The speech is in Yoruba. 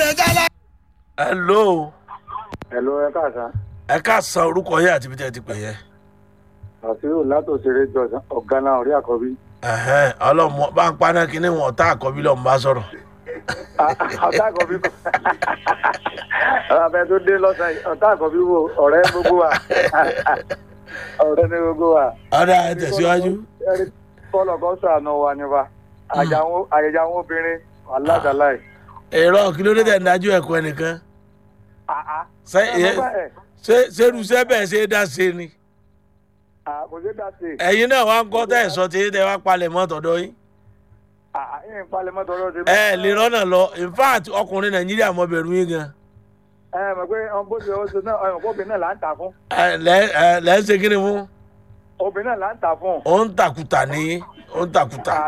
lẹ̀ jálá. hello Hello, ẹ káàsán. ẹ ká san orúkọ yẹn àti ibi tẹ́ ẹ ti pè yẹn. àṣírí látòṣèré jọ̀sán ọ̀gá náà orí àkọ́bí. Ẹ̀hẹ́n, ọlọ́mọ bá ń paná kínní wọn ọ̀tá àkọ́bí lọ́mọ bá sọ̀rọ̀. ọ̀tá àkọ́bí kò. ọ̀rọ̀ tó dé lọ́sàn yìí ọ̀tá àkọ́bí wo ọ̀rẹ́ gbogbo wa. ọ̀rẹ́ ní gbogbo wa. ọ̀dà ẹ tẹ̀síwájú. Ẹni kọ́lọ̀ kan sànù wa ni wa. àyẹ̀jẹ̀ àwọn obìnrin aláṣàláì. èrò kí ló dé tẹ̀ ń dájú ẹ̀kọ́ ẹnìkan. ṣé ṣé ṣerúṣẹ́ bẹ́ẹ̀ ṣe é dá ṣe ni. kò sí dá sí. ẹ̀yin náà wá ń kọ́ tẹ̀ sọ tí tẹ̀ wá palẹ̀ mọ́ tọ̀dọ̀ yín. ẹ̀yìn palẹ̀ mọ́tò ọ̀rọ̀ ṣe. ẹ lè rọ́nà lọ in fact ọkùnrin nàìjíríà mọ bẹ̀rù yín gan. ẹ mọ̀ pé bó ṣe ó ṣe náà ọ̀yàn obìnrin náà là ń tà fún. ẹ lẹ́ ẹ lẹ́ ń ṣe kí ni fún. obìnrin náà là ń tà fún. ó ń tàkùtà ní ó ń tàkùtà.